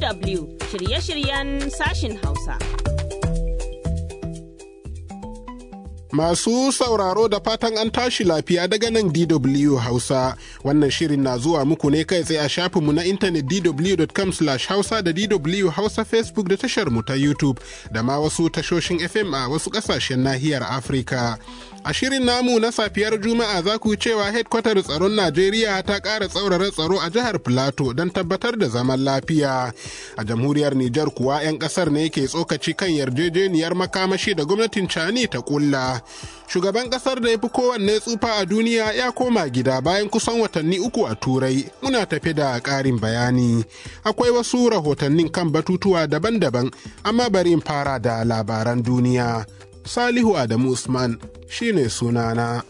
DW shirye-shiryen sashin Hausa. Masu sauraro da fatan an tashi lafiya daga nan DW Hausa. Wannan shirin na zuwa muku ne kai tsaye a shafinmu na intanet dw.com hausa da DW Hausa Facebook da tashar mu ta YouTube da ma wasu tashoshin FM a wasu ƙasashen nahiyar Afirka. A shirin namu na safiyar Juma'a za ku cewa hedkwatar tsaron Najeriya ta ƙara tsaurara tsaro a jihar Filato don tabbatar da zaman lafiya. A jamhuriyar Nijar kuwa 'yan ƙasar ne ke tsokaci kan yarjejeniyar makamashi da gwamnatin Cani ta ƙulla. Shugaban ƙasar da ya fi kowanne tsufa a duniya ya koma gida bayan kusan watanni uku a Turai. Muna tafe da ƙarin bayani. Akwai wasu rahotannin kan batutuwa daban-daban, amma bari in fara da labaran duniya. Salihu Adamu Usman shine sunana.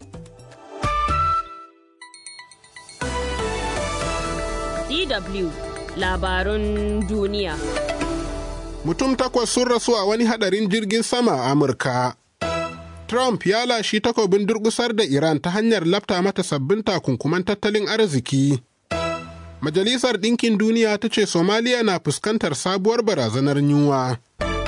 DW labarun duniya. Mutum takwas sun rasu a wani hadarin jirgin sama a Amurka. Trump ya lashi takobin durgusar da Iran ta hanyar lafta mata sabbin takunkuman tattalin arziki. Majalisar Ɗinkin Duniya ta ce Somaliya na fuskantar sabuwar barazanar yunwa.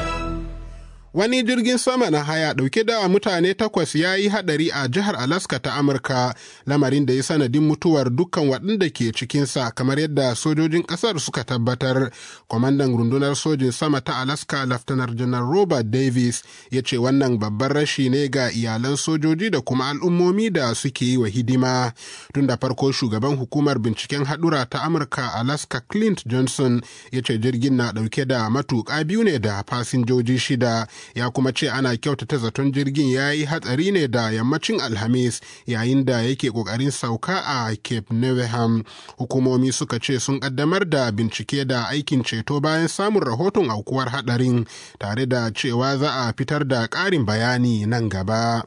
Wani jirgin sama na haya ɗauke da mutane takwas ya yi haɗari a jihar Alaska ta Amurka, lamarin da ya sanadin mutuwar dukkan waɗanda ke cikinsa kamar yadda sojojin ƙasar suka tabbatar. Kwamandan rundunar sojin sama ta Alaska, Laftanar Janar Robert Davis, ya ce wannan babban rashi ne ga iyalan sojoji da kuma al'ummomi da suke yi wa hidima. Tun da farko shugaban hukumar binciken haɗura ta Amurka, Alaska Clint Johnson, ya ce jirgin na ɗauke da matuƙa biyu ne da fasinjoji shida. ya kuma ce ana kyautata zaton jirgin ya yi hatsari ne da yammacin alhamis yayin da yake kokarin sauka a cape neveham hukumomi suka ce sun kaddamar da bincike da aikin ceto bayan samun rahoton aukuwar hadarin tare da cewa za a fitar da ƙarin bayani nan gaba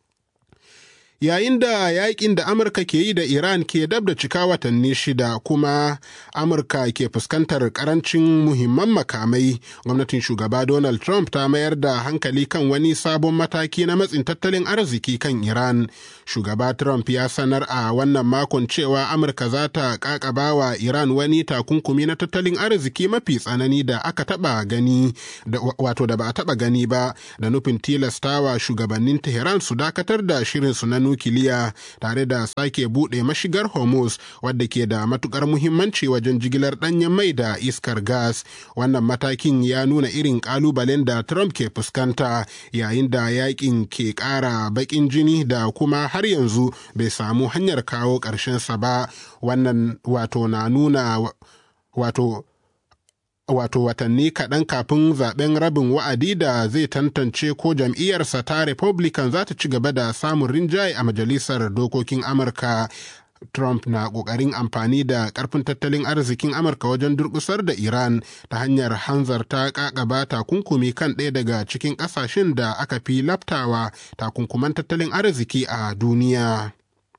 yayin da yakin da amurka ke yi da iran ke dab da cika watanni shida kuma amurka ke fuskantar karancin muhimman makamai gwamnatin shugaba donald trump ta mayar da hankali kan wani sabon mataki na matsin tattalin arziki kan iran shugaba trump ya sanar a wannan makon cewa amurka za ta kakaba wa iran wani takunkumi na tattalin arziki mafi tsanani da aka taba gani wato da ba a taba gani ba da nufin tilastawa shugabannin tehran su dakatar da shirinsu na nukiliya tare da sake buɗe mashigar hormuz wadda ke da matukar muhimmanci wajen jigilar ɗanyen mai da iskar gas wannan matakin ya nuna irin ƙalubalen da trump ke fuskanta yayin da yakin ke ƙara baƙin jini da kuma har yanzu bai samu hanyar kawo ƙarshensa ba wannan wato na nuna wato wato watanni kaɗan kafin zaben rabin wa'adi da zai tantance ko jam'iyyarsa ta republican za ta ci gaba da samun rinjaye a majalisar dokokin amurka Trump na ƙoƙarin amfani da ƙarfin tattalin arzikin Amurka wajen durƙusar da Iran ta hanyar hanzarta ƙaƙaba takunkumi kan ɗaya daga cikin ƙasashen da aka fi laftawa takunkuman tattalin arziki a duniya.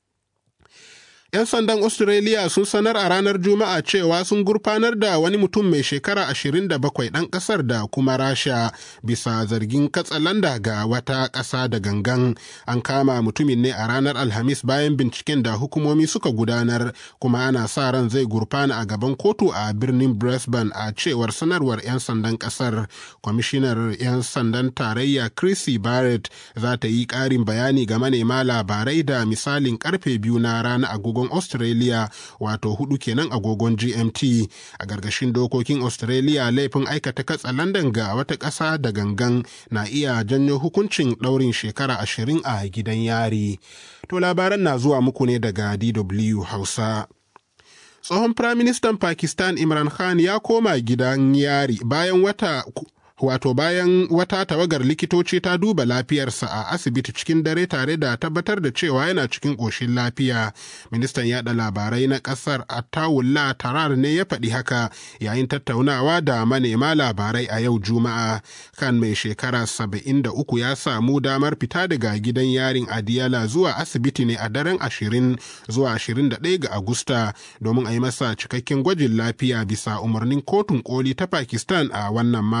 'Yan sandan Australia sun sanar a ranar Juma'a cewa sun gurfanar da wani mutum mai shekara 27 ɗan ƙasar da kuma Rasha bisa zargin katsalanda ga wata ƙasa da gangan. An kama mutumin ne a ranar Alhamis bayan binciken da hukumomi suka gudanar kuma ana sa ran zai gurfana a gaban kotu a birnin Brisbane a cewar sanarwar 'yan sandan ƙasar. Kwamishinar 'yan sandan tarayya Chrissy Barrett za ta yi ƙarin bayani ga manema labarai da misalin karfe biyu na rana agogon agogon Australia wato hudu kenan agogon GMT a gargashin dokokin Australia laifin aikata katsa London ga wata ƙasa da gangan na iya janyo hukuncin ɗaurin shekara ashirin a gidan yari. To labaran na zuwa muku ne daga DW Hausa. Tsohon Firaministan Pakistan Imran Khan ya koma gidan yari bayan wata wato bayan wata tawagar likitoci ta duba lafiyarsa a asibiti cikin dare tare da tabbatar da cewa yana cikin ƙoshin lafiya ministan yada labarai na ƙasar attawullah tarar ne ya faɗi haka yayin tattaunawa da manema labarai a yau juma'a kan mai shekara saba'in da uku ya samu damar fita daga gidan yarin adiyala zuwa asibiti ne a daren ashirin zuwa ashirin da ɗaya ga agusta domin a yi masa cikakken gwajin lafiya bisa umarnin kotun koli ta pakistan a wannan makon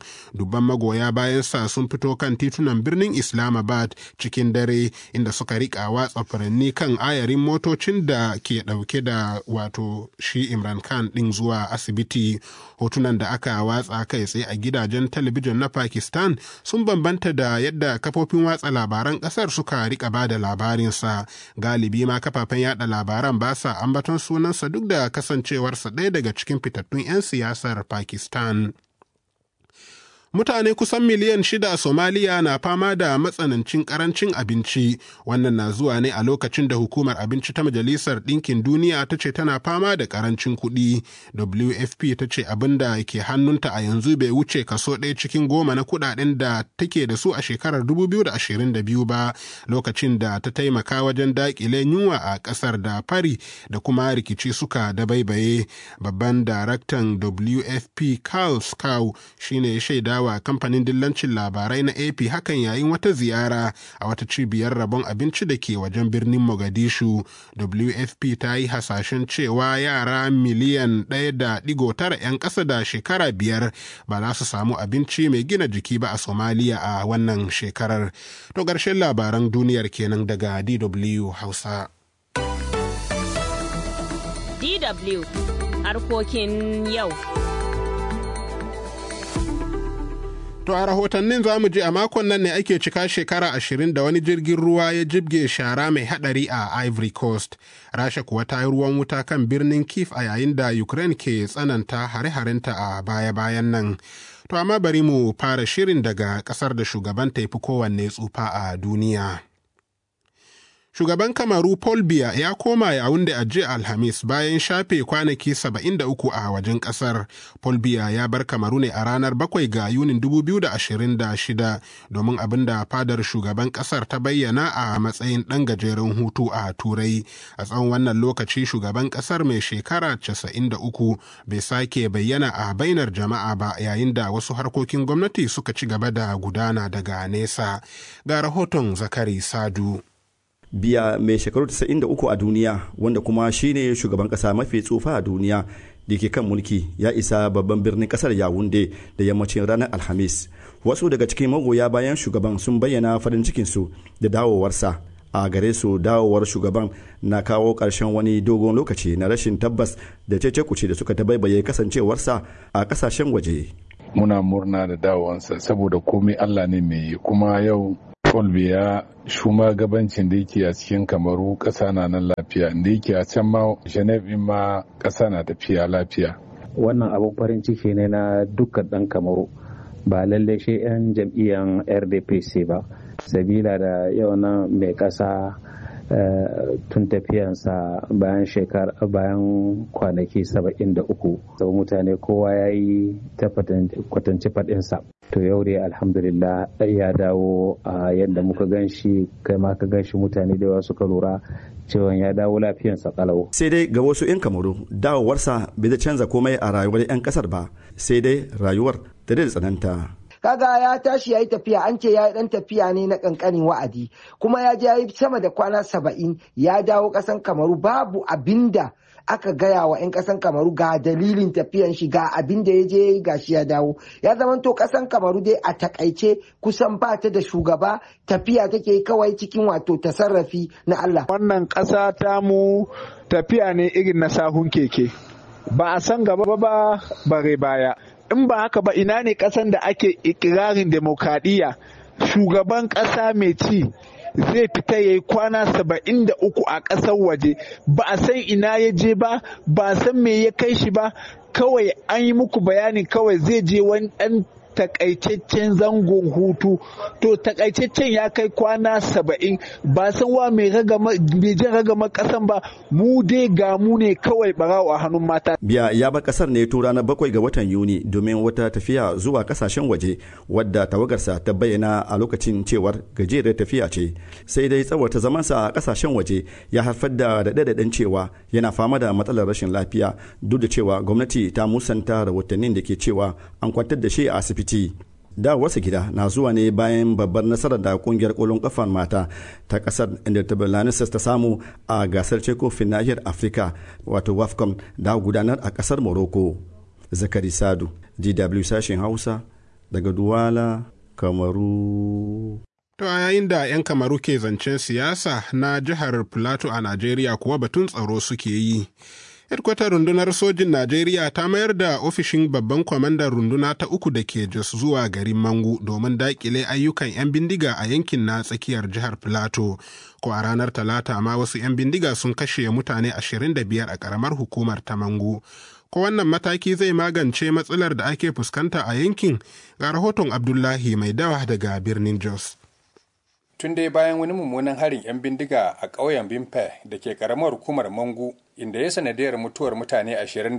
dubban magoya bayan sa sun fito kan titunan birnin islamabad cikin dare inda suka rika watsa furanni kan ayarin motocin da ke dauke da wato shi imran khan din zuwa asibiti hotunan da aka watsa kai tsaye a gidajen talabijin na pakistan sun bambanta da yadda kafofin watsa labaran kasar suka rika ba da labarinsa galibi ma kafafen yada labaran ba sa ambaton sunansa duk da kasancewarsa ɗaya daga cikin fitattun 'yan siyasar pakistan mutane kusan miliyan shida a somaliya na fama da matsanancin karancin abinci wannan na zuwa ne a lokacin da hukumar abinci ta majalisar ɗinkin duniya ta ce tana fama da karancin kuɗi wfp ta ce abin da ke hannunta a yanzu bai wuce kaso ɗaya cikin goma na kuɗaɗen da take da su a shekarar 2022 ba lokacin da ta taimaka wajen daƙile yunwa a ƙasar da fari da kuma rikici suka dabaibaye babban daraktan wfp carl scow shine ya shaida wa kamfanin dillancin labarai na AP hakan yayin wata ziyara a wata cibiyar rabon abinci da ke wajen birnin Mogadishu. WFP ta yi hasashen cewa yara miliyan ɗaya da ɗigo tara 'yan ƙasa da shekara biyar ba za su samu abinci mai gina jiki ba a Somaliya a wannan shekarar. To ƙarshen labaran duniyar kenan daga DW Hausa. DW harkokin yau. To a rahotannin za mu ji a makon nan ne ake cika shekara ashirin da wani jirgin ruwa ya jibge shara mai hadari a Ivory Coast. Rasha kuwa ta yi ruwan wuta kan birnin Kiev a yayin da Ukraine ke tsananta hare-harenta a baya-bayan nan. To amma bari mu fara shirin daga kasar da shugaban ta fi kowanne tsufa a duniya. Shugaban Kamaru Paul Biya ya koma Yaounde a jiya Alhamis bayan shafe kwanaki 73 a wajen kasar. Paul Biya ya bar Kamaru ne a ranar 7 ga Yunin 2026 domin abin da fadar shugaban kasar ta bayyana a matsayin ɗan gajeren hutu a Turai. A tsawon wannan lokaci shugaban kasar mai shekara 93 bai sake bayyana a bainar jama'a ba yayin da wasu harkokin gwamnati suka ci gaba da gudana daga nesa. Ga rahoton Zakari Sadu. biya mai shekaru 93 a duniya wanda kuma shine shugaban kasa mafi tsufa a duniya da ke kan mulki ya isa babban birnin kasar yawunde da yammacin ranar alhamis wasu daga cikin magoya bayan shugaban sun bayyana farin cikinsu da dawowarsa a gare su dawowar shugaban na kawo ƙarshen wani dogon lokaci na rashin tabbas da cece kuce da suka tabaibaye kasancewarsa a kasashen waje muna murna da dawowansa saboda komai allah ne mai kuma yau Paul Biya gabancin da yake a cikin kamaru ƙasa na nan lafiya da yake a can ma Geneve ma ƙasa na tafiya lafiya. Wannan abin farin ciki ne na dukkan ɗan kamaru ba lallai shi 'yan jam'iyyar RDPC ba. Sabila da yau nan mai ƙasa tun tafiyansa bayan shekara bayan kwanaki saba'in da uku sau mutane kowa ya yi ta kwatanci faɗinsa to yau dai alhamdulillah ya dawo a yadda muka gan shi kai ma ka gan shi mutane da yawa suka lura cewa ya dawo lafiyansa kalau sai dai ga wasu 'yan kamaru dawowarsa bai da canza komai a rayuwar 'yan kasar ba sai dai rayuwar ta da tsananta kaga ya tashi ya yi tafiya an ce ya yi dan tafiya ne na kankanin wa'adi kuma ya je ya yi sama da kwana saba'in ya dawo kasan kamaru babu abinda aka gaya wa 'yan kasan kamaru ga dalilin tafiyan shi ga abin da ya je ga shi ya dawo ya zamanto kasan kamaru dai a takaice kusan ba ta da shugaba tafiya take kawai cikin wato tasarrafi na Allah wannan ƙasa ta mu tafiya ne irin na sahun keke ba a san gaba ba bare baya in ba haka ba ina ne kasan da ake ikirarin demokradiyya shugaban kasa mai ci zai fita ya yi kwana saba'in da uku a ƙasar waje ba a san ina ya je ba ba a san me ya kai shi ba kawai an yi muku bayani kawai zai je wani ɗan takaitaccen zangon hutu to takaitaccen ya kai kwana saba'in ba san wa mai jin ragama kasan ba mu dai ga mu ne kawai barawo a hannun mata biya ya bar kasar ne tun ranar bakwai ga watan yuni domin wata tafiya zuwa kasashen waje wadda tawagarsa ta bayyana a lokacin cewar gajerar tafiya ce sai dai tsawarta zamansa a kasashen waje ya haifar da daɗaɗɗen cewa yana fama da matsalar rashin lafiya duk da cewa gwamnati ta musanta rahotannin da ke cewa an kwantar da shi a asibiti dawarsa gida na zuwa ne bayan babbar nasarar da kungiyar kolon kafan mata ta kasar inda ta samu a gasar kofin nahiyar afirka wato wafcon da gudanar a kasar morocco zakari sadu dw sashen hausa daga duwala kamaru To a yayin da 'yan kamaru ke zancen siyasa na jihar Plateau a Najeriya kuwa batun tsaro suke yi. Hedkwatar rundunar sojin Najeriya ta mayar da ofishin babban kwamandan runduna ta uku da ke Jos zuwa garin Mangu domin daƙile ayyukan 'yan bindiga a yankin na tsakiyar jihar Plateau. Ko a ranar Talata ma wasu 'yan bindiga sun kashe mutane 25 a ƙaramar hukumar ta Mangu. Ko wannan mataki zai magance matsalar da ake fuskanta a yankin ga rahoton Abdullahi mai dawa daga birnin Jos. tun dai bayan wani mummunan harin 'yan bindiga a ƙauyen bimpe da ke ƙaramar hukumar mangu inda ya sanadiyar mutuwar mutane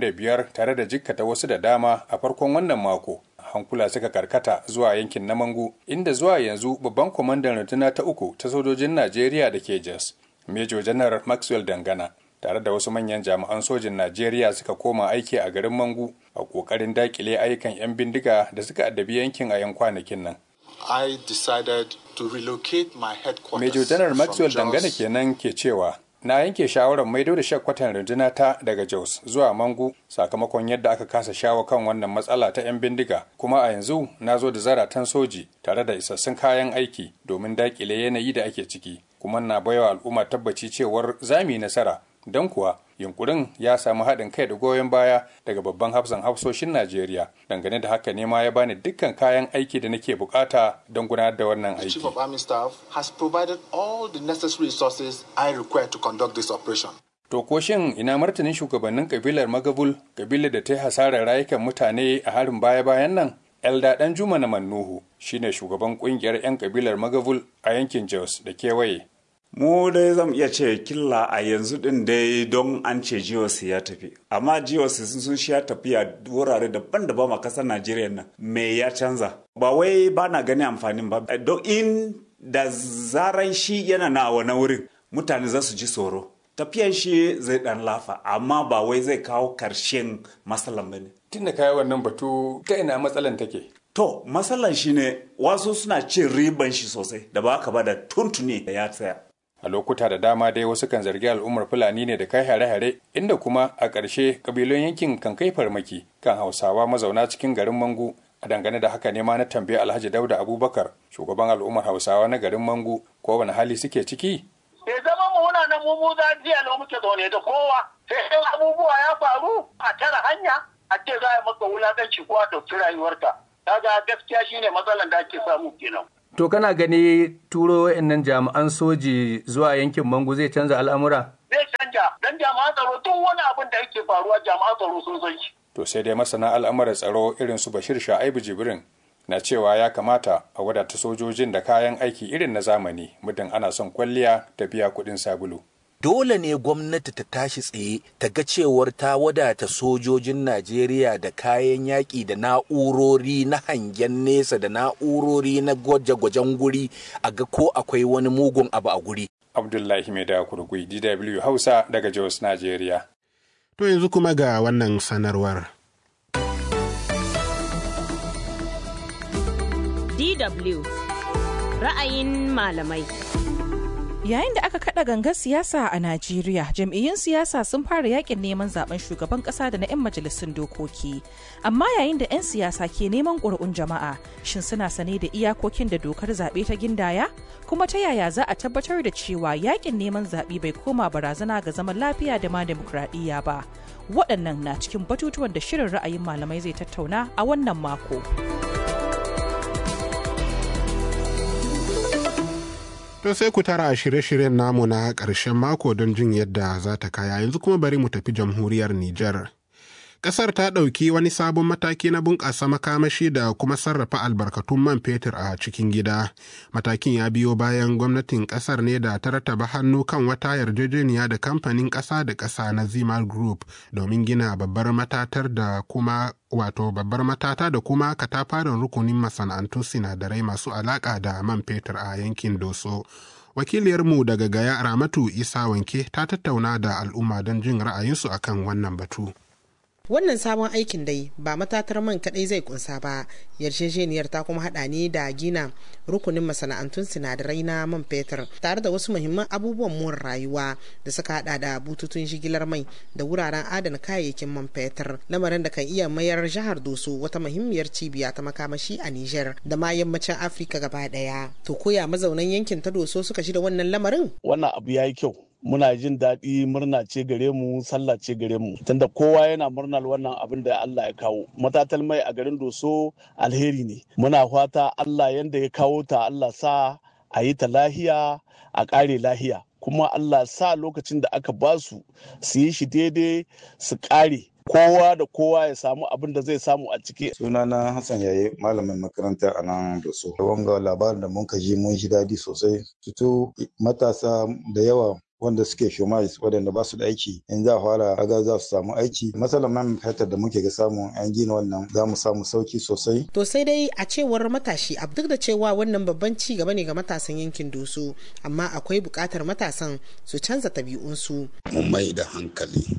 25 tare da jikkata wasu da dama a farkon wannan mako hankula suka karkata zuwa yankin na mangu inda zuwa yanzu babban kwamandan runduna ta uku ta sojojin najeriya da ke jos major janar maxwell dangana tare da wasu manyan jami'an sojin najeriya suka koma aiki a garin mangu a ƙoƙarin daƙile ayyukan 'yan bindiga da suka addabi yankin a 'yan kwanakin nan I decided to relocate my headquarters. Major General Maxwell from Dangane Jos. kenan ke cewa na yanke shawarar maido da shakwatan runduna ta daga Jos zuwa Mangu sakamakon yadda aka kasa shawo kan wannan matsala ta 'yan bindiga kuma a yanzu na zo da zaratan soji tare da isassun kayan aiki domin dakile yanayi da ake ciki kuma na baiwa al'umma tabbaci cewar za mu yi nasara don kuwa yunkurin ya samu haɗin kai da goyon baya daga babban hafsan hafsoshin Najeriya dangane da haka ne ma ya bani dukkan kayan aiki da nake bukata don gudanar da wannan The Chief aiki. of Army Staff has provided all the necessary resources I require to conduct this operation. To ko shin ina martanin shugabannin kabilar Magabul, kabilar da ta yi hasarar rayukan mutane a harin baya-bayan nan? Elda Dan Juma na Mannuhu shine shugaban kungiyar 'yan kabilar Magabul a yankin Jos da kewaye. mu dai zan iya ce killa a yanzu din dai don an ce jios ya tafi amma jios sun sun sha tafiya wurare daban-daban a kasar najeriya nan me ya canza ba wai ba na gani amfanin ba don in da zaran shi yana na wani wurin mutane za su ji tsoro tafiyan shi zai dan lafa amma ba wai zai kawo karshen matsalan ba ne Tun da kayi wannan batu ta ina matsalan take. to matsalan shi ne wasu suna cin riban shi sosai da ba ka ba da tuntuni da ya tsaya A lokuta da dama dai wasu kan zargi al'ummar Fulani ne da kai hare-hare inda kuma a ƙarshe ƙabilun yankin kan kai farmaki kan Hausawa mazauna cikin garin Mangu. A dangane da haka ne ma na tambayi Alhaji Dauda Abubakar, shugaban al'ummar Hausawa na garin Mangu, ko wani hali suke ciki? bai zama mu muna nan mu mu za jiya ne muke zaune da kowa sai in abubuwa ya faru a tara hanya a ce za a yi maka wulakanci ko a ɗauki rayuwarka kaga gaskiya shine matsalan da ake samu kenan To kana gani turo wa'annan jami'an soji zuwa yankin Mangu zai canza al'amura? zai canja dan jami'an tsaro duk wani abin da yake faruwa jami'an tsaro sun san shi To sai dai masana al'amuran tsaro irin su Bashir Sha'ibu Jibrin na cewa ya kamata a wadata sojojin da kayan aiki irin na zamani muddin ana son kwalliya ta biya kuɗin sabulu. dole ne gwamnati ta tashi tsaye ta ga cewar ta wadata sojojin Najeriya da kayan yaƙi da na'urori na hangen nesa da na'urori na gwaje-gwajen guri a ga ko akwai wani mugun abu a guri. Abdullahi Mai da Kurgui, DW Hausa daga Jos, Najeriya. To yanzu kuma ga wannan sanarwar. DW ra'ayin malamai. Yayin da aka kada gangar siyasa a Najeriya, jam'iyyun siyasa sun fara yakin neman zaben shugaban kasa da na 'yan majalisun dokoki. Amma yayin da 'yan siyasa ke neman ƙuri'un jama'a, shin suna sane da iyakokin da dokar zaɓe ta gindaya? Kuma ta yaya za a tabbatar da cewa yakin neman zaɓe bai koma barazana ga zaman lafiya da ma demokradiyya ba? Waɗannan na cikin batutuwan da shirin ra'ayin malamai zai tattauna a wannan mako. To sai ku tara a shirye-shiryen namu na ƙarshen mako don jin yadda za ta kaya yanzu kuma bari mu tafi jamhuriyar Nijar. Ƙasar ta ɗauki wani sabon mataki na bunƙasa makamashi da kuma sarrafa albarkatun man fetur a cikin gida. Matakin ya biyo bayan gwamnatin ƙasar ne da ta rattaba hannu kan wata yarjejeniya da kamfanin ƙasa da ƙasa na Zimal Group domin gina babbar matatar da kuma wato babbar matata da kuma katafaren rukunin masana'antun sinadarai masu alaƙa da man fetur a yankin Doso. Wakiliyarmu daga Gaya Ramatu Isa Wanke ta tattauna da al'umma don jin ra'ayinsu akan wannan batu. wannan sabon aikin dai ba matatar man kadai zai kunsa ba yarjejeniyar ta kuma hada ne da gina rukunin masana'antun sinadarai na man fetur tare da wasu muhimman abubuwan more rayuwa da suka hada da bututun jigilar mai da wuraren adana kayayyakin man fetur lamarin da kan iya mayar jihar doso wata muhimmiyar cibiya ta makamashi a niger da ma yammacin afirka gaba daya to koya mazaunan yankin ta doso suka shi da wannan lamarin wannan abu ya yi kyau muna jin daɗi murna ce gare mu sallah ce gare mu tunda kowa yana murnar wannan abin da Allah ya kawo matatal mai a garin doso alheri ne muna fata Allah yanda ya kawo ta Allah sa a yi ta lahiya a ƙare lahiya kuma Allah sa lokacin da aka ba su su yi shi daidai su ƙare kowa da kowa ya samu abin da zai samu a ciki. sunana hassan yaye malamin makaranta a nan da so wanga labarin da mun ji mun ji daɗi sosai fito matasa da yawa wanda suke shomais waɗanda ba su da aiki in za a fara aga za su samu aiki matsalar man fetur da muke ga samu an gina wannan za mu samu sauki sosai to sai dai a cewar matashi a duk da cewa wannan babban ci gaba ne ga matasan yankin doso amma akwai buƙatar matasan su canza tabi'unsu mu mai da hankali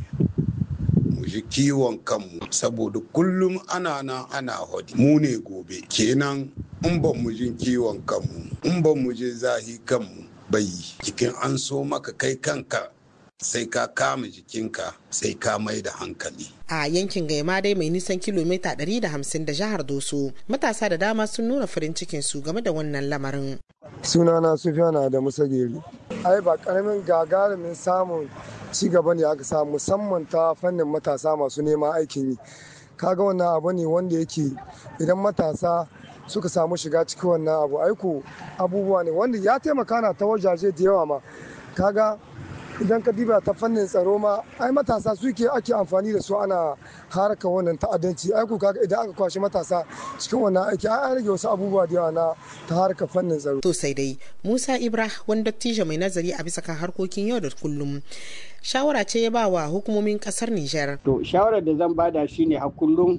mu ji kiwon kanmu saboda kullum ana nan ana hodi mu ne gobe kenan in ba mu ji kiwon kanmu in ba mu ji zahi kanmu bai jikin an so maka kai kanka sai ka kama jikinka sai ka mai da hankali. A yankin Gaima dai mai nisan kilomita 150 da jihar Doso, matasa da dama sun nuna farin cikin su game da wannan lamarin. Sunana Sufiyana da Musagiri. Ai ba karamin gagarumin samun ci gaba ne aka samu musamman ta fannin matasa masu neman aikin yi. Kaga wannan abu ne wanda yake idan matasa suka samu shiga cikin wannan abu aiko abubuwa ne wanda ya taimaka na ta wajaje da yawa ma kaga idan ka diba ta fannin tsaro ma ai matasa suke ake amfani da su ana haraka wannan ta'addanci aiko kaga idan aka kwashe matasa cikin wannan aiki ai rage wasu abubuwa da yawa na ta harka fannin tsaro to sai dai Musa Ibra wani dattijo mai nazari a bisa kan harkokin yau da kullum shawara ce ya ba wa hukumomin kasar Nijar to shawarar da zan bada shine har kullum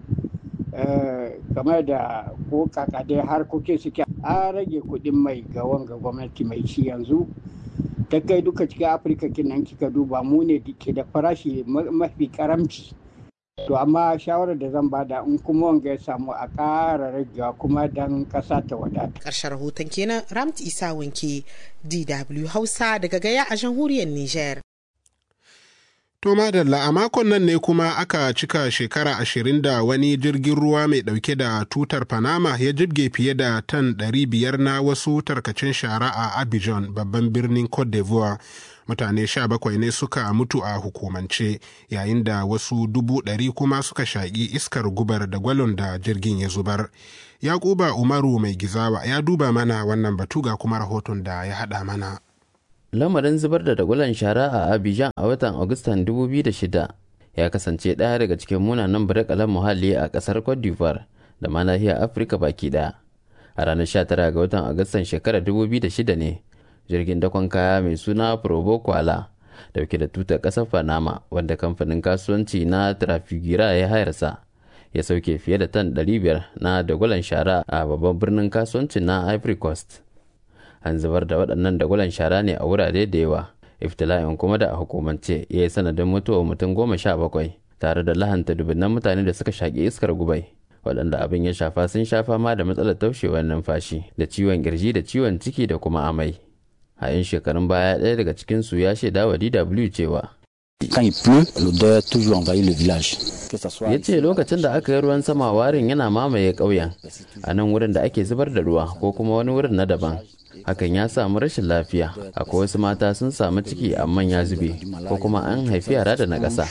game da ko kakadai harkokin suke an rage kuɗin mai ga wanga gwamnati mai ci yanzu ta kai duka cikin afirka kinan kika duba mu ne ke da farashi mafi karamci to amma shawarar da zan bada in kuma wanga ya samu a ƙara ragewa kuma dan ƙasa ta wadata. ƙarshen rahoton kenan ramt isa wanke dw hausa daga gaya a jamhuriyar niger To madalla a makon nan ne kuma aka cika shekara ashirin da wani jirgin ruwa mai ɗauke da tutar Panama ya jibge fiye da tan ɗari biyar na wasu tarkacen shara a Abidjan babban birnin Cote d'Ivoire. Mutane sha bakwai ne suka mutu a hukumance yayin da wasu dubu ɗari kuma suka shaƙi iskar gubar da gwalon da jirgin ya zubar. Yakuba Umaru mai gizawa ya duba mana wannan batu ga kuma rahoton da ya haɗa mana. lamarin zubar da dagulan shara a abidjan a watan agustan 2006 ya kasance ɗaya daga cikin munanan birakalan muhalli a ƙasar cote d'ivoire da ma nahiyar afirka baki ɗaya a ranar 19 ga watan agustan shekarar 2006 ne jirgin dakon kaya mai suna probo kwala dauke da tutar ƙasar panama wanda kamfanin kasuwanci na trafigira ya hayarsa ya sauke fiye da tan 500 na dagulan shara a babban birnin kasuwancin na ivory coast an zubar da waɗannan dagulan shara ne a wurare da yawa iftila'in kuma da a hukumance ya yi sanadin mutuwar mutum goma sha bakwai tare da lahanta dubunnan mutane da suka shaƙi iskar gubai waɗanda abin ya shafa sun sha fama da matsalar taushewar numfashi da ciwon kirji da ciwon ciki da kuma amai a yin shekarun baya ɗaya daga cikinsu ya shaida wa dw cewa Quand il pleut, l'odeur toujours envahit le village. ya ce lokacin da aka yi ruwan sama warin yana mamaye ƙauyen a nan wurin da ake zubar da ruwa ko kuma wani wurin na daban hakan ya samu rashin lafiya akwai wasu mata sun samu ciki amma ya zube ko kuma an haifi yara da na ƙasa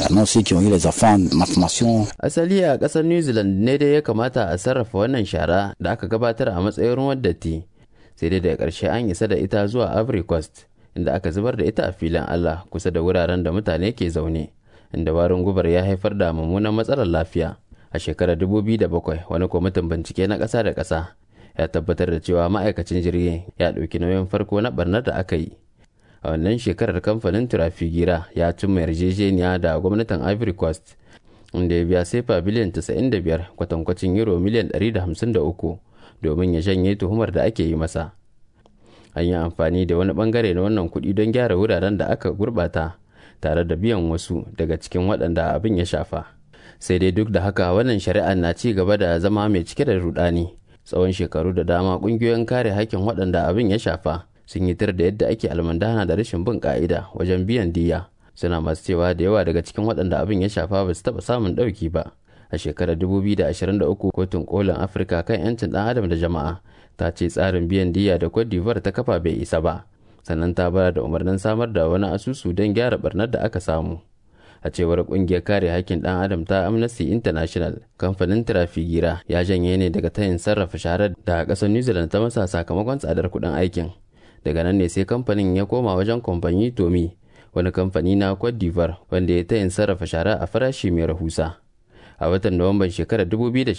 asali a ƙasar new zealand ne dai ya kamata a sarrafa wannan shara da aka gabatar a matsayin ruwan datti sai dai daga ƙarshe an isa da ita zuwa ivory coast inda aka zubar da ita a filin allah kusa da wuraren da mutane ke zaune inda warin gubar ya haifar da mummunan matsalar lafiya a shekarar 2007 wani kwamitin bincike na ƙasa da ƙasa ya tabbatar da cewa ma'aikacin jirgin ya ɗauki nauyin farko na barnar da aka yi a wannan shekarar kamfanin turafigira ya cimma yarjejeniya da gwamnatin ivory coast inda ya biya sefa biliyan 95 kwatankwacin euro miliyan 153 domin ya janye tuhumar da ake yi masa an yi amfani da wani bangare na wannan kuɗi don gyara wuraren da aka gurbata tare da biyan wasu daga cikin waɗanda abin ya shafa sai dai duk da haka wannan shari'a na ci gaba da zama mai cike da rudani tsawon shekaru da dama ƙungiyoyin kare hakkin waɗanda abin ya shafa sun yi tir da yadda ake almandana da rashin bin ka'ida wajen biyan diya suna masu cewa da yawa daga cikin waɗanda abin ya shafa ba su taɓa samun ɗauki ba a shekarar 2023 kotun kolin afirka kan 'yancin ɗan adam da jama'a ta ce tsarin biyan diya da cote d'ivoire ta kafa bai isa ba sannan ta bayar da umarnin samar da wani asusu don gyara barnar da aka samu a cewar kungiyar kare hakkin ɗan adam ta amnesty international kamfanin trafigira ya janye ne daga tayin sarrafa sharar da ƙasar new zealand ta masa sakamakon tsadar kuɗin aikin daga nan ne sai kamfanin ya koma wajen kamfani tomi wani kamfani na cote d'ivoire wanda ya tayin sarrafa shara a farashi mai rahusa a watan nuwamban shekarar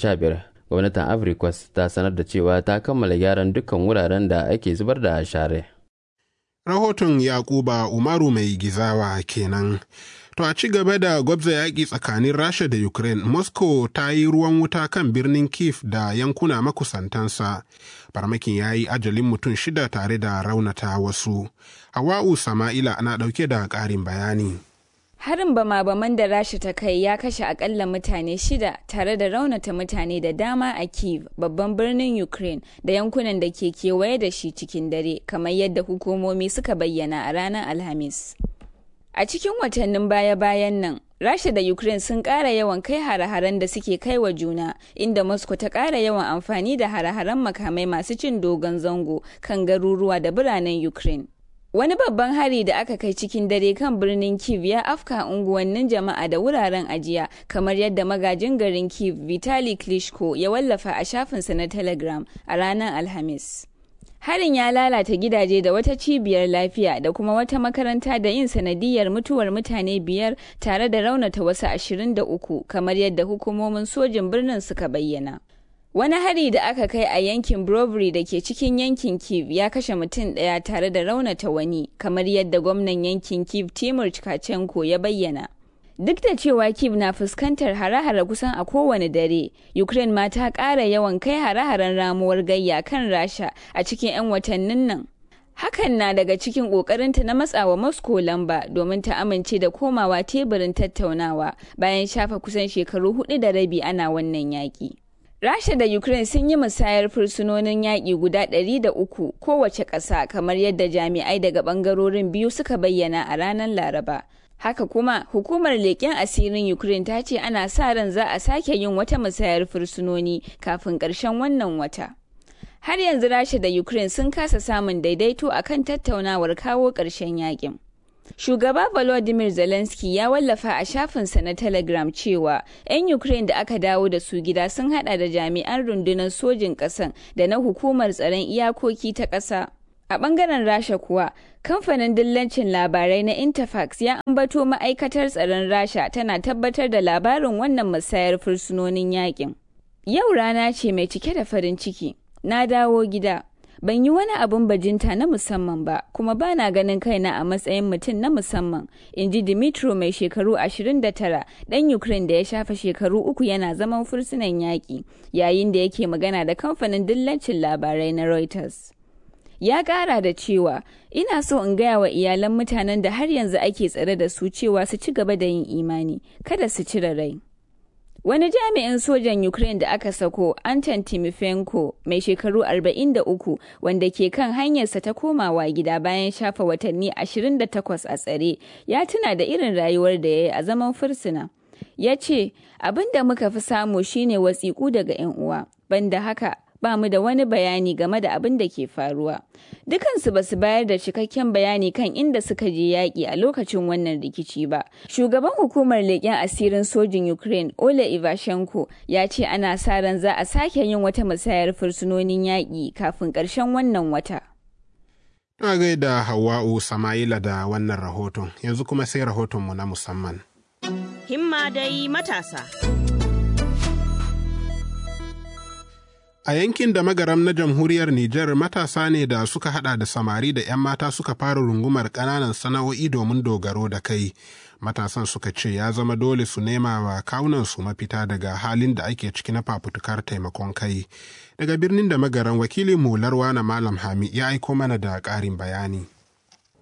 2015 gwamnatin africos ta sanar da cewa ta kammala gyaran dukkan wuraren da ake zubar da share rahoton yakuba umaru mai gizawa kenan To a ci gaba da gwabza yaƙi tsakanin Rasha da Ukraine, Moscow ta yi ruwan wuta kan birnin Kiev da yankuna makusantansa. Farmakin ya yi ajalin mutum shida tare da raunata wasu. Hawa'u Sama'ila na ɗauke da ƙarin bayani. Harin bama-baman da Rasha ta kai ya kashe akalla mutane shida tare da raunata mutane da dama a Kiev, babban birnin Ukraine da yankunan da ke kewaye da shi cikin dare, kamar yadda hukumomi suka bayyana a ranar Alhamis. A cikin watannin baya-bayan nan, Rasha da Ukraine sun ƙara yawan kai hare-haren da suke kai wa juna, inda Moscow ta ƙara yawan amfani da hare-haren makamai masu cin dogon zango kan garuruwa da biranen Ukraine. Wani babban hari da aka kai cikin dare kan birnin Kiev ya afka unguwannin jama'a da wuraren ajiya, kamar yadda magajin garin Kiev Vitali Klitschko ya wallafa a shafinsa na Telegram a ranar Alhamis. Harin ya lalata gidaje da wata cibiyar lafiya da kuma wata makaranta da yin sanadiyar mutuwar mutane biyar tare da raunata wasu ashirin da uku kamar yadda hukumomin sojin birnin suka bayyana. Wani hari da aka kai a yankin Brovary da ke cikin yankin Kiev ya kashe mutum ɗaya tare da raunata wani kamar yadda gwamnan yankin Kiev Timur Chikachenko ya bayyana. Duk da cewa Kiev na fuskantar hare-hare kusan a kowane dare, Ukraine ma ta ƙara yawan kai hare-haren ramuwar gayya kan Rasha a cikin 'yan watannin nan. Hakan na daga cikin ƙoƙarinta na matsawa Moscow lamba domin ta amince da komawa teburin tattaunawa bayan shafa kusan shekaru hudu da rabi ana wannan yaƙi. Rasha da Ukraine sun yi musayar fursunonin yaƙi guda ɗari da uku kowace ƙasa kamar yadda jami'ai daga ɓangarorin biyu suka bayyana a ranar Laraba. Haka kuma, hukumar leƙen asirin Ukraine ta ce ana sa ran za a sake yin wata musayar fursunoni kafin ƙarshen wannan wata. Har yanzu Rasha da Ukraine sun kasa samun daidaito a kan tattaunawar kawo ƙarshen yakin. Shugaba Volodymyr Zelensky ya wallafa a shafinsa na Telegram cewa 'yan Ukraine da aka dawo da su gida sun hada da jami'an rundunar sojin ƙasan da na hukumar tsaron iyakoki ta ƙasa. A ɓangaren Rasha kuwa, kamfanin dillancin labarai na Interfax ya ambato ma'aikatar tsaron Rasha tana tabbatar da labarin wannan musayar fursunonin yakin. Yau rana ce mai cike da farin ciki. Na dawo gida. Ban yi wani abin bajinta na musamman ba, kuma ba na ganin kaina a matsayin mutum na musamman, in ji Dimitro mai shekaru 29 ɗan Ukraine da ya shafa shekaru uku yana zaman fursunan yaƙi, yayin da yake magana da kamfanin dillancin labarai na Reuters. ya kara da cewa ina so in gaya wa iyalan mutanen da har yanzu ake tsare da su cewa su ci gaba da yin imani kada su cire rai wani jami'in sojan ukraine da aka sako anton timofenko mai shekaru 43 wanda ke kan hanyarsa ta komawa gida bayan shafa watanni 28 a tsare ya tuna da irin rayuwar da ya yi a zaman fursuna ya ce abin da muka fi samu shine wasiƙu daga 'yan uwa banda haka ba mu da wani bayani game da abin da ke faruwa. Dukansu ba su bayar da cikakken bayani kan inda suka je yaƙi a lokacin wannan rikici ba. Shugaban hukumar leƙen asirin sojin Ukraine, Ole Ivashenko, ya ce ana sa ran za a sake yin wata musayar fursunonin yaƙi kafin ƙarshen wannan wata. Na gaida Hawa'u Sama'ila da wannan rahoton, yanzu kuma sai rahotonmu na musamman. Himma dai matasa. A yankin da magaram na jamhuriyar Nijar matasa ne da suka hada da samari da 'yan mata suka fara rungumar ƙananan sana'o'i domin dogaro da kai. Matasan suka ce ya zama dole su nema wa kawunansu mafita daga halin da ake ciki na fafutukar taimakon kai. Daga birnin da magaran wakilin mu Larwana Malam Hami ya aiko mana da ƙarin bayani.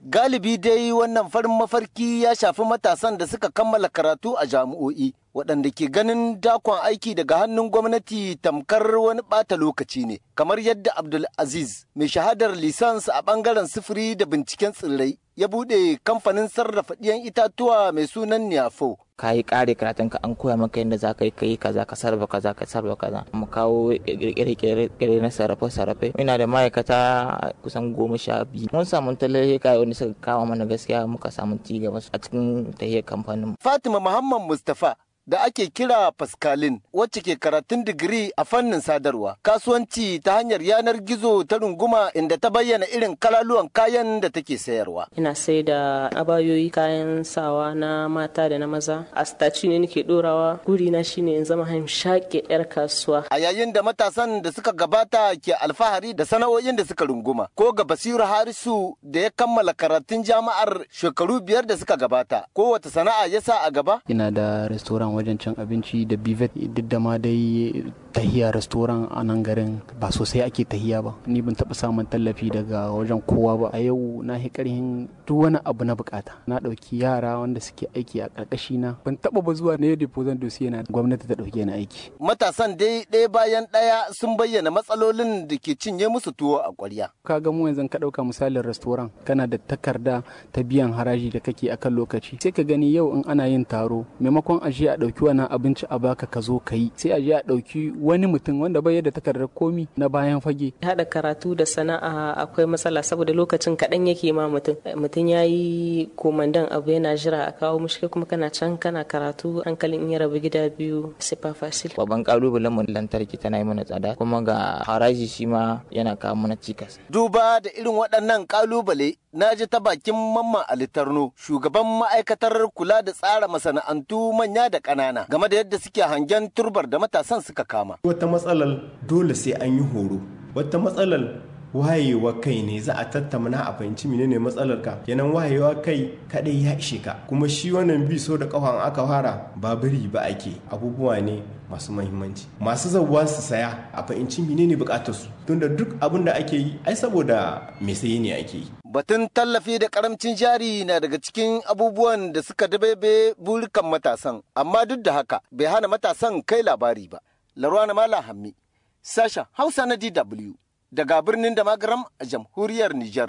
Galibi dai wannan farin mafarki ya shafi matasan da suka kammala karatu a jami'o'i waɗanda ke ganin dakon aiki daga hannun gwamnati tamkar wani ɓata lokaci ne kamar yadda Abdul Aziz mai shahadar lisans a ɓangaren sufuri da binciken tsirrai ya buɗe kamfanin sarrafa ɗiyan itatuwa mai sunan Niafo. ka yi kare karatun ka an koya maka yadda za ka yi kai kaza ka sarrafa kaza ka sarrafa kaza mu kawo kirkire na sarrafe sarrafe ina da ma'aikata kusan goma sha biyu mun samu tallafi wanda suka kawo mana gaskiya muka samu ci gaba a cikin tahiyar kamfanin Fatima Muhammad Mustapha da ake kira Pascaline wacce ke karatun digiri a fannin sadarwa kasuwanci ta hanyar yanar gizo ta runguma inda ta bayyana irin kalaluwan kayan da take sayarwa. Ina sai da abayoyi kayan sawa na mata da na maza a staci ne nake dorawa guri na shine in zama shaƙe yar kasuwa. A yayin da matasan da suka gabata ke alfahari da sana'o'in da suka runguma ko ga Basiru Harisu da ya kammala karatun jami'ar shekaru biyar da suka gabata ko wata sana'a ya sa a gaba? Ina da restaurant wajen cin abinci da bivet duk da ma dai tahiya restoran a nan garin ba sosai ake tahiya ba ni ban taɓa samun tallafi daga wajen kowa ba a yau na yi ƙarhin duk wani abu na bukata na ɗauki yara wanda suke aiki a ƙarƙashi na ban taɓa ba zuwa na yadda pozan dosiye na gwamnati ta ɗauke ni aiki matasan dai ɗaya bayan ɗaya sun bayyana matsalolin da ke cinye musu tuwo a ƙwarya ka ga mu yanzu ka ɗauka misalin restoran kana da takarda ta biyan haraji da kake akan lokaci sai ka gani yau in ana yin taro maimakon a je a ɗauki wannan abinci a baka ka zo ka yi sai a je a ɗauki wani mutum wanda bai da takardar komi na bayan fage. Haɗa karatu da sana'a akwai matsala saboda lokacin kaɗan yake ma mutum. Mutum ya yi komandan abu yana jira a kawo mushi kuma kana can kana karatu hankalin in ya rabu gida biyu sai fa fasil. Babban kalubalen mu lantarki tana yi mana tsada kuma ga haraji shi ma yana kawo mana cikas. Duba da irin waɗannan kalubale na ji ta bakin mamman alitarno shugaban ma'aikatar kula da tsara masana'antu manya da ƙanana game da yadda suke hangen turbar da matasan suka kama. Wata matsalar dole sai an yi horo, wata matsalar wayewa kai ne za a tattauna a fahimci menene matsalar ka kenan wayewa kai kadai ya ishe ka kuma shi wannan bi so da kafan aka fara ba biri ba ake abubuwa ne masu mahimmanci masu zabuwa su saya a fahimci menene bukatar su tunda duk abin da ake yi ai saboda me saye ne ake yi Batun tallafi da karamcin jari na daga cikin abubuwan da suka dabebe burikan matasan, amma duk da haka bai hana matasan kai labari ba. Larwana Mala Hammi, sashen Hausa na DW, daga birnin da magaram a jamhuriyar Nijar.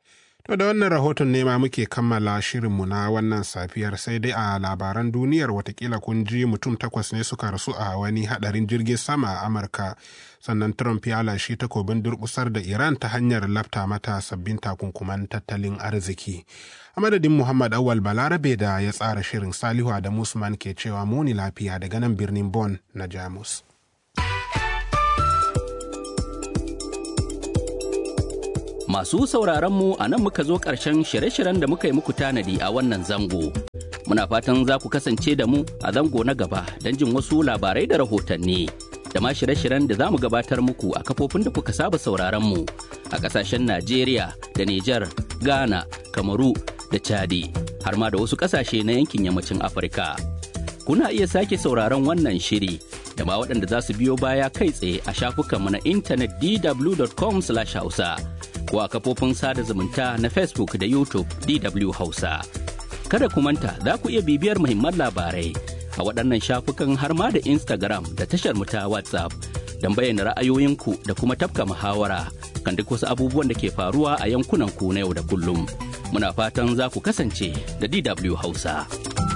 To da wannan rahoton ne ma muke kammala shirinmu na wannan safiyar sai dai a labaran duniyar watakila kun ji mutum takwas ne suka rasu a wani hadarin jirgin sama a Amurka. Sannan Trump ya lashe takobin durkusar da Iran ta hanyar lafta mata sabbin takunkuman tattalin arziki. A madadin Muhammad Awal Balarabe da ya tsara shirin Salihu da Musman ke cewa muni lafiya daga nan birnin Bonn na Jamus. Masu sauraronmu a nan muka zo ƙarshen shirye-shiryen da muka yi muku tanadi a wannan zango. Muna fatan za ku kasance da mu a zango na gaba don jin wasu labarai da rahotanni. Da ma shirye-shiryen da za mu gabatar muku a kafofin da kuka saba sauraronmu a ƙasashen Najeriya da Nijar, Ghana, Kamaru da Chadi, har ma da wasu ƙasashe na yankin yammacin Afirka. Kuna iya sake sauraron wannan shiri da ma waɗanda za su biyo baya kai tsaye a shafukanmu na intanet dw.com/hausa. ko a kafofin sada zumunta na Facebook da YouTube DW Hausa. Kada ku manta za ku iya bibiyar muhimman labarai a waɗannan shafukan har ma da Instagram da tashar mu ta WhatsApp don bayyana ra'ayoyinku da kuma tafka muhawara kan duk wasu abubuwan da ke faruwa a yankunan ku na yau da kullum. Muna fatan za ku kasance da DW Hausa.